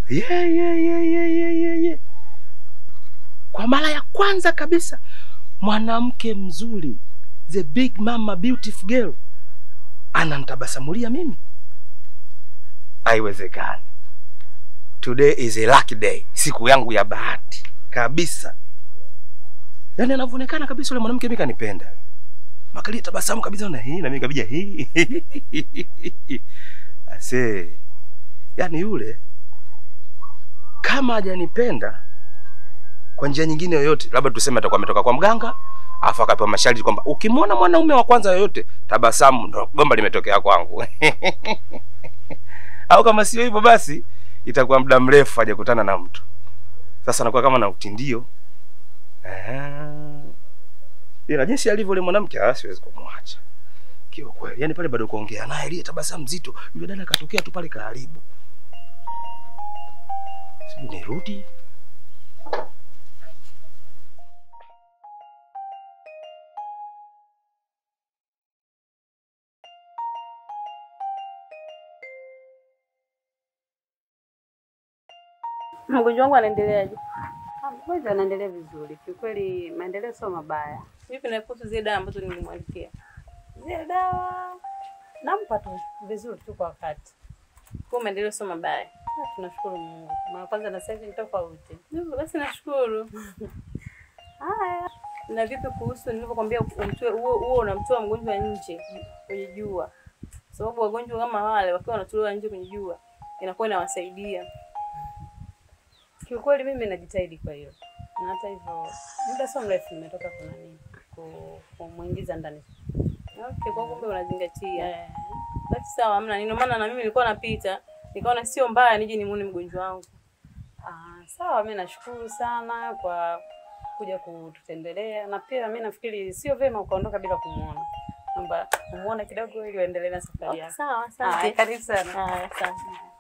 yeah, yeah, yeah, yeah, yeah, yeah, yeah. Kwa mara ya kwanza kabisa mwanamke mzuri, the big mama beautiful girl ananitabasamulia mimi. Haiwezekani. Today is a lucky day, siku yangu ya bahati kabisa. Yaani anavyoonekana kabisa yule mwanamke mimi kanipenda. Makalia tabasamu kabisa na hii na mimi kabija hii. Ase. Yaani yule kama hajanipenda kwa njia nyingine yoyote, labda tuseme atakuwa ametoka kwa mganga, afu akapewa masharti kwamba ukimwona mwanaume wa kwanza yoyote tabasamu, ndo gomba limetokea kwangu. Au kama sio hivyo, basi itakuwa muda mrefu hajakutana na mtu. Sasa anakuwa kama na utindio. Ah. Ila jinsi alivyo yule mwanamke, ah, siwezi kumwacha kiwa kweli. Yaani pale bado kuongea naye ile tabasamu zito, yule dada akatokea tu pale karibu. Sijui nirudi Mgonjwa wangu anaendeleaje? Mgonjwa anaendelea vizuri kiukweli, maendeleo sio mabaya. Vipi na kuhusu zile dawa ambazo nilimwandikia? Zile dawa nampa tu vizuri tu kwa wakati. Kwa maendeleo sio mabaya. Ah, Tunashukuru Mungu, mara kwanza na sasa hivi ni tofauti. Hivyo basi nashukuru. Haya, Na vipi kuhusu nilivyokuambia umtoe huo huo unamtoa mgonjwa nje kwenye jua? Sababu wagonjwa kama wale wakiwa wanatolewa nje kwenye jua inakuwa inawasaidia. kiukweli mimi najitahidi kwa hiyo, na hata hivyo muda sio mrefu nimetoka kuna nini ku- kumuingiza ndani. Okay, kwa kumbe unazingatia. Eh, Basi sawa, hamna nini. Maana na mimi nilikuwa napita, nikaona sio mbaya nije nimuone mgonjwa wangu. ah, sawa, mimi nashukuru sana kwa kuja kututembelea, na pia mimi nafikiri sio vyema ukaondoka bila kumuona, kwamba umuone kidogo ili uendelee na safari Okay, yako. sawa, Haya, asante. karibu sana. Haya, asante.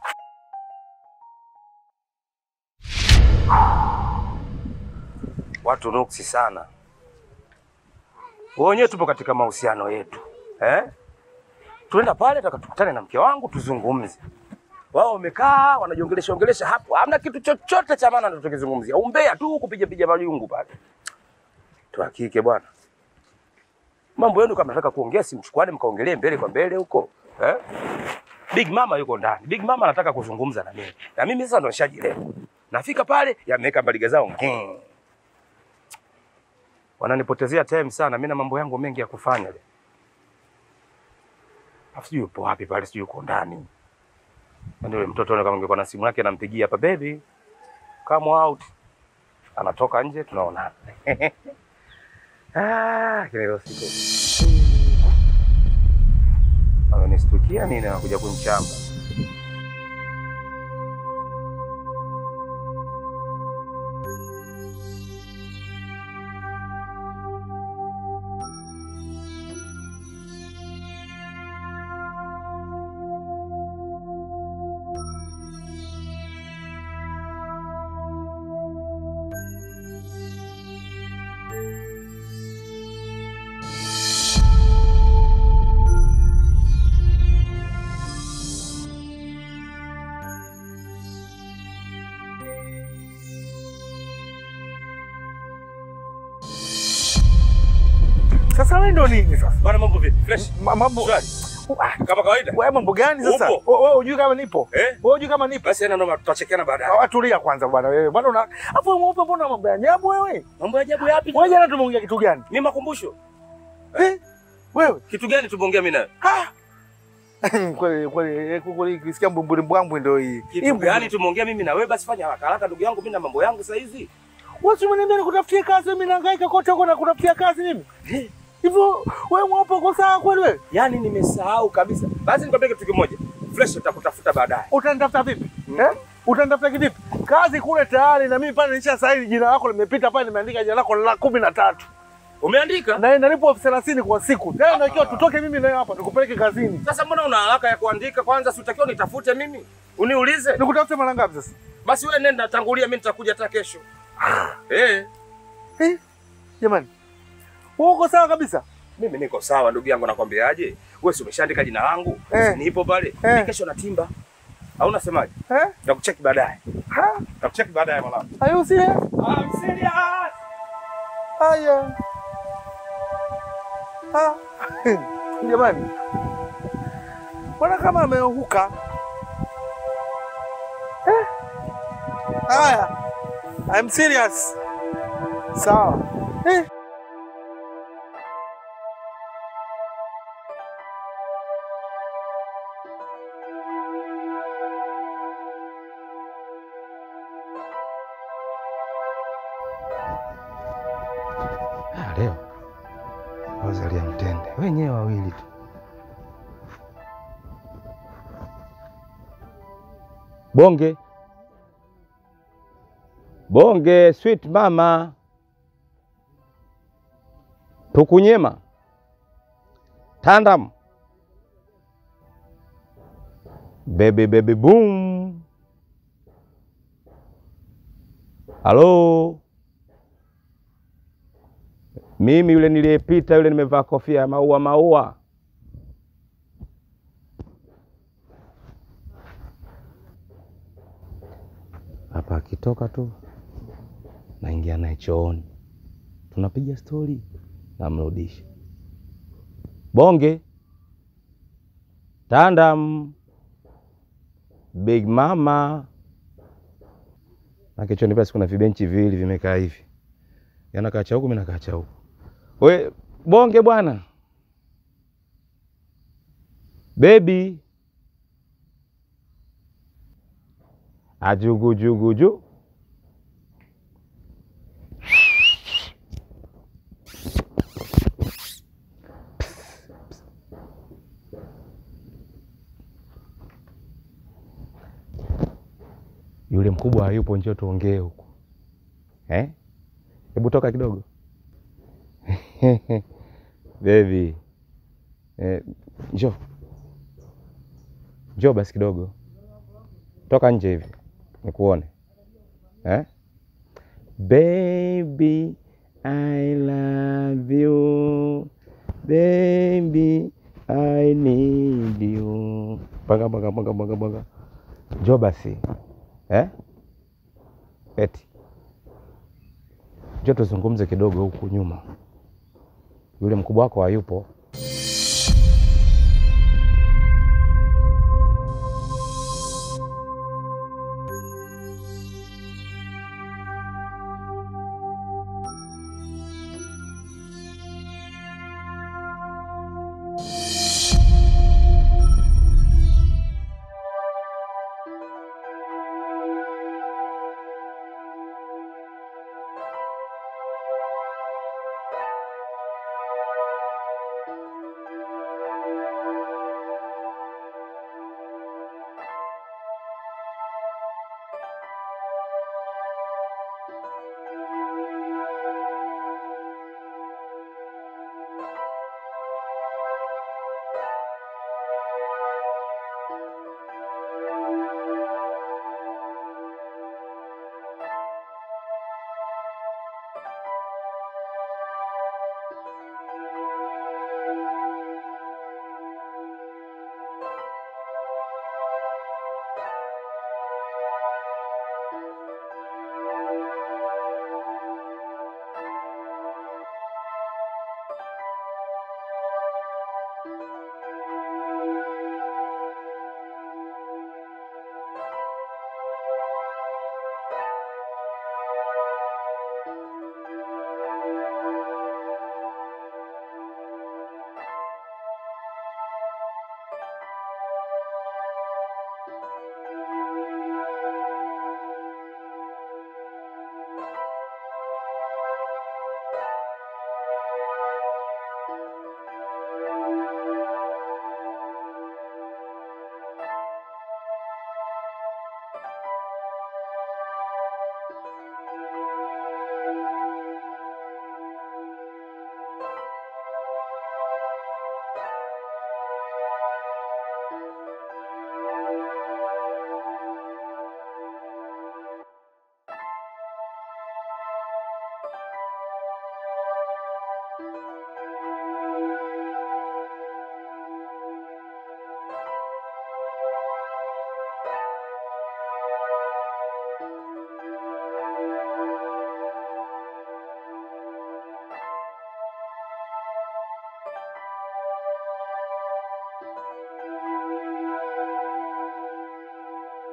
watu nuksi sana. Wewe wenyewe tupo katika mahusiano yetu eh? Tuenda pale taka tukutane na mke wangu tuzungumze. Wao wamekaa wanajiongelesha ongelesha hapo, hamna kitu chochote cha maana tunachokizungumzia, umbea tu, kupiga piga majungu pale. Tuhakike bwana, mambo yenu kama nataka kuongea, simchukuane mkaongelee mbele kwa mbele huko eh? Big Mama yuko ndani. Big Mama anataka kuzungumza na mimi, na mimi sasa ndo nishajielewa. Nafika pale, yameweka mbaliga zao ngeng wananipotezea time sana. Mimi na mambo yangu mengi ya kufanya leo. Afu sijui yupo wapi pale, sijui yuko ndani. Ndio yule mtoto kama ungekuwa na simu yake anampigia hapa, baby come out, anatoka nje, tunaona ah, kile leo siku amenistukia nini, anakuja kunichamba Sasa wewe ndo nini sasa? bwana. Mambo vipi? Fresh Ma- Mambo Shwari. Ah, kama kawaida. wewe mambo gani sasa? Upo? Wewe wewe hujui kama nipo? Eh? Wewe hujui kama nipo? Basi ana ndo tutachekeana baadaye. Ah, Tulia kwanza bwana wewe. Bwana una Afu wewe mweupe mbona mambo ya ajabu wewe? Mambo ya ajabu yapi? Wewe jana tumeongea kitu gani? Ni makumbusho. Eh? Wewe? Kitu gani tumeongea mimi nawe? Ah! Kweli kweli eh, kweli kisikia mbumburi mbwambwe ndio hii. Hii Kitu mbumburi- gani tumeongea mimi na wewe? Basi fanya haraka haraka ndugu yangu, mimi na mambo yangu saa hizi. Wewe si umeniambia nikutafutie kazi mimi nahangaika kote huko na kutafutia kazi mimi? Hivyo wewe mweupe uko sawa kweli wewe? Yaani nimesahau kabisa. Basi nikwambie kitu kimoja. Fresh utakutafuta baadaye. Utanitafuta vipi? Eh? Utanitafuta kivipi? Kazi kule tayari na mimi pale nilisha saini jina lako limepita pale nimeandika jina lako la kumi na tatu. Umeandika? Na nalipo elfu thelathini kwa siku. Tena ndio ikiwa tutoke mimi na wewe hapa nikupeleke kazini. Sasa mbona una haraka ya kuandika? Kwanza si utakiwa nitafute mimi. Uniulize. Nikutafute mara ngapi sasa? Basi wewe nenda tangulia, mimi nitakuja hata kesho. Eh, Eh? Jamani. Wewe uko sawa kabisa? mimi niko sawa ndugu yangu, nakwambiaje? Wewe si umeshaandika jina langu? Eh. Si nipo pale. Eh. Mimi kesho natimba. Au unasemaje? Eh? Nitakucheki baadaye. Ha? Nitakucheki baadaye mwanangu. Are you serious? I'm serious. Haya. Ah. Jamani. Mbona kama ameanguka? Eh? Haya. I'm serious. Sawa. Eh. Ah, leo wazalia mtende wenyewe wawili tu. Bonge bonge, sweet mama, tukunyema tandam, baby baby boom. Halo, mimi yule niliyepita yule, nimevaa kofia ya maua maua. Hapa akitoka tu naingia naye chooni, tunapiga stori, namrudisha bonge tandam, big mama na kichoni pasi kuna vibenchi viwili vimekaa hivi, yanakaa cha huku, mimi nakaa cha huku. We bonge bwana, bebi ajugujuguju yule mkubwa hayupo, njoo tuongee huku eh? Hebu toka kidogo bebi eh, njoo njoo basi kidogo, toka nje hivi nikuone eh? Baby I love you baby I need you. Panga panga panga panga panga, njoo basi eh? Eti njoo tuzungumze kidogo huku nyuma, yule mkubwa wako hayupo.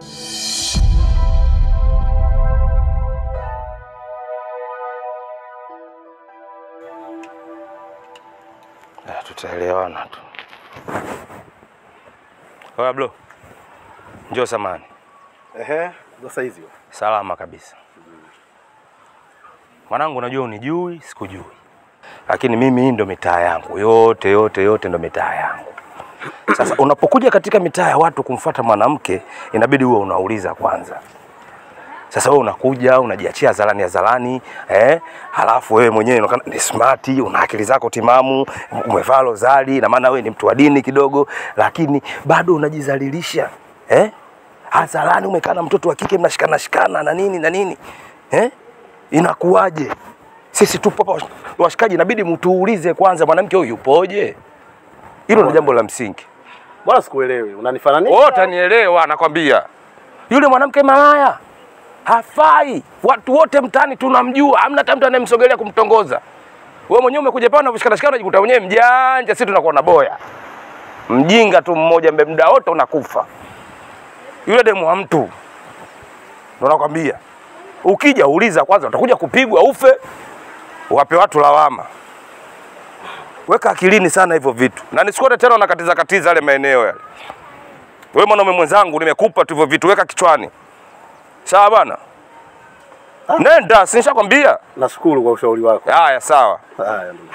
Eh, tutaelewana tu. Oya bro, njoo samani. Ehe, sasa hizi. Salama kabisa mwanangu, najua unijui, sikujui, lakini mimi hii ndo mitaa yangu yote yote yote, ndo mitaa yangu. Sasa unapokuja katika mitaa ya watu kumfuata mwanamke, inabidi uwe unauliza kwanza. Sasa wewe unakuja unajiachia hadharani hadharani, eh, halafu wewe mwenyewe unaonekana ni smart, una akili zako timamu, umevaa rozari, na maana wewe ni mtu wa dini kidogo, lakini bado unajizalilisha eh? Hadharani umekaa na mtoto wa kike mnashikana shikana na nini na nini eh? Inakuwaje? Sisi tupo hapa washikaji, inabidi mtuulize kwanza, mwanamke huyu yupoje? Hilo ndio jambo la msingi. Mbona sikuelewi? Unanifananisha? Wewe utanielewa, nakwambia. Yule mwanamke malaya hafai. Watu wote mtaani tunamjua, hamna hata mtu anayemsogelea kumtongoza. Wewe mwenyewe umekuja pale unavishikana shikana, unajikuta mwenyewe mjanja, sisi tunakuwa na boya. Mjinga tu mmoja, mbe muda wote unakufa. Yule demu wa mtu, ndio nakwambia. Ukija uliza kwanza, utakuja kupigwa ufe, wape watu lawama. Weka akilini sana hivyo vitu, na nisikuone tena unakatiza katiza yale maeneo yale. Wewe mwanaume mwenzangu, nimekupa tu hivyo vitu, weka kichwani, sawa bwana? Nenda, si nishakwambia. Nashukuru kwa ushauri wako. Haya, sawa. Haya ndugu.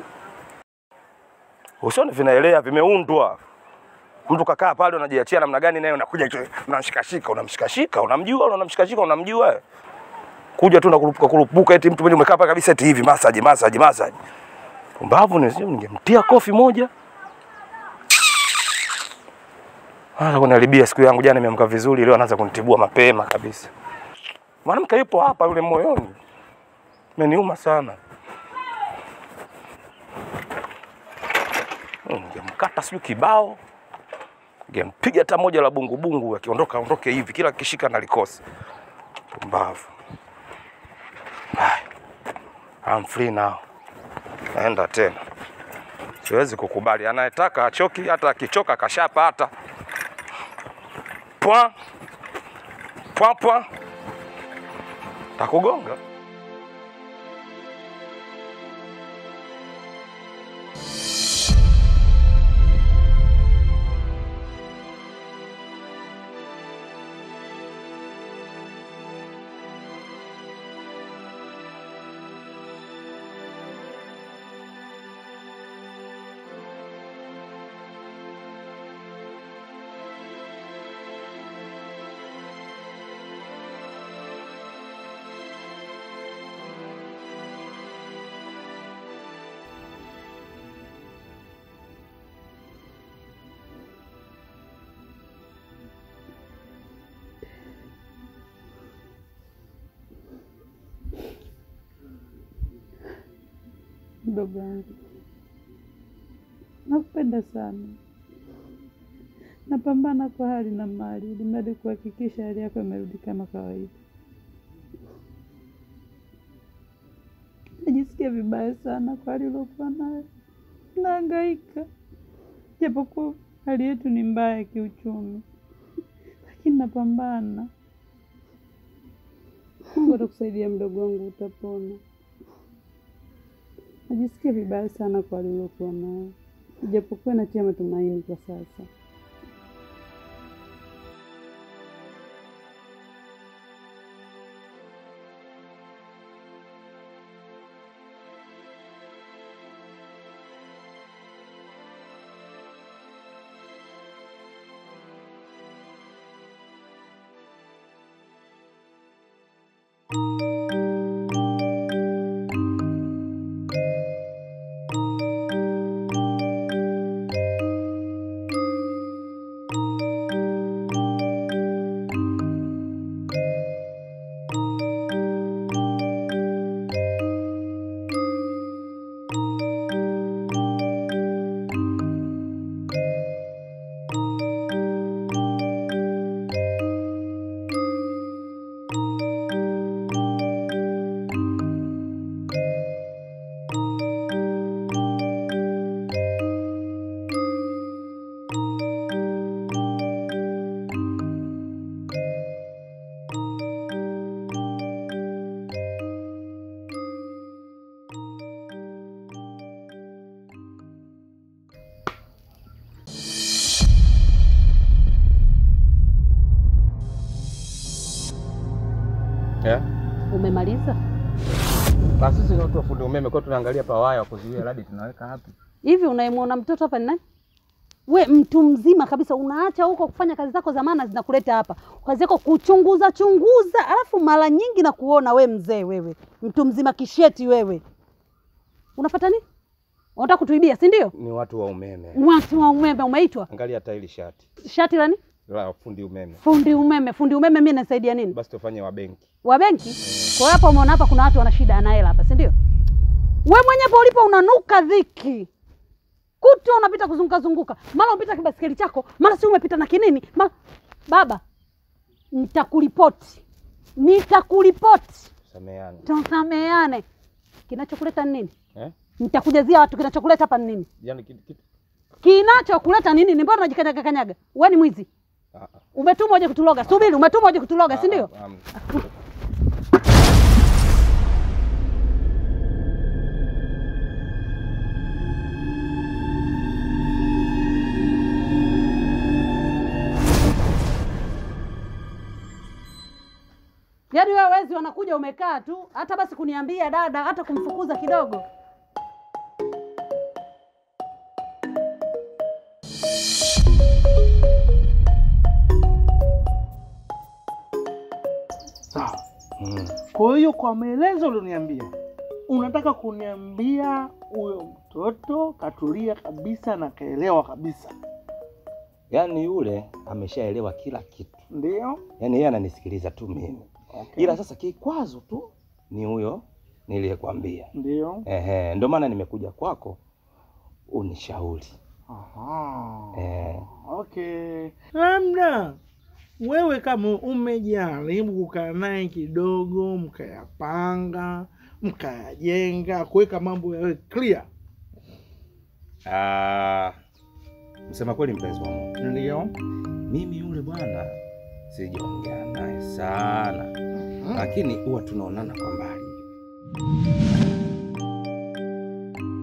Usione vinaelea, vimeundwa. Mtu kakaa pale unajiachia namna gani, naye unakuja tu, unamshikashika, unamshikashika, unamjua, unamshikashika, unamjua. Kuja tu unakurupuka kurupuka, eti mtu mwenye umekaa pale kabisa, eti hivi massage, massage, massage. Pumbavu ni sio, ningemtia kofi moja. Anaanza kuniharibia siku yangu. Jana nimeamka vizuri, leo anaanza kunitibua mapema kabisa. Mwanamke yupo hapa, yule moyoni, imeniuma sana. Ningemkata sijui kibao, ningempiga hata moja la bungubungu, akiondoka aondoke hivi, kila kishika nalikosa. Pumbavu. Haya, I'm free now, naenda tena. Siwezi kukubali, anayetaka achoki, hata akichoka kashapata. Pwa pwa pwa, takugonga. Mdogo wangu, nakupenda sana. Napambana kwa hali na mali ili mradi kuhakikisha hali yako imerudi kama kawaida. Najisikia vibaya sana kwa hali uliokuwa nayo, nahangaika, japokuwa hali yetu ni mbaya ya kiuchumi, lakini napambana. Mungu atakusaidia mdogo wangu, utapona. Najisikia vibaya sana kwa hali uliokuwa nayo, ijapokuwa natia matumaini kwa sasa. Basi sisi ni watu wa fundi umeme, kwa hiyo tunaangalia pawaya wa kuzuia radi tunaweka wapi? Hivi unayemwona mtoto hapa ni nani? We mtu mzima kabisa, unaacha huko kufanya kazi zako za maana zinakuleta hapa, kazi yako kuchunguza chunguza, alafu mara nyingi na kuona we mzee, wewe mtu mzima kisheti, wewe unafata nini? Unataka kutuibia, si ndio? Ni watu wa umeme. Watu wa umeme umeitwa Angalia hata hili shati shati la nini? la fundi umeme, Fundi umeme. Fundi umeme mimi nasaidia nini? basi tufanye wa benki. Wa benki. Kwa hiyo hapa umeona hapa kuna watu wana shida ana hela hapa, si ndio? We mwenyewe hapo ulipo unanuka dhiki. Kutwa unapita kuzunguka zunguka. Mara unapita kibasikeli chako, mara si umepita na kinini? Mara... Baba, nitakuripoti. Nitakuripoti. Sameane Tusameane. Kinachokuleta ni nini? eh? Nitakujazia watu kinachokuleta hapa ni nini? Yaani kitu kitu Kinachokuleta nini? Ni mbona unajikanyaga kanyaga? Wewe ni mwizi. ah, ah, Umetumwa uje kutuloga. Subiri, umetumwa uje kutuloga, si ndio? ah, ah, Yaani wewe wezi wanakuja umekaa tu, hata basi kuniambia dada, hata kumfukuza kidogo. Sawa. mm. Kwa hiyo kwa maelezo ulioniambia, unataka kuniambia huyo mtoto katulia kabisa na kaelewa kabisa, Yaani yule ameshaelewa kila kitu, ndio? yaani yeye ananisikiliza tu mimi, Okay. ila sasa kikwazo tu ni huyo niliyekwambia. Ndio. Ehe, ndio maana nimekuja kwako unishauri. Aha. Eh, Okay. Labda wewe kama umejaribu kukaa naye kidogo, mkayapanga, mkayajenga, kuweka mambo yawe clear, ah, msema kweli, mpenzi wangu, ndio? mimi yule bwana sijaongea naye sana, lakini huwa tunaonana kwa mbali.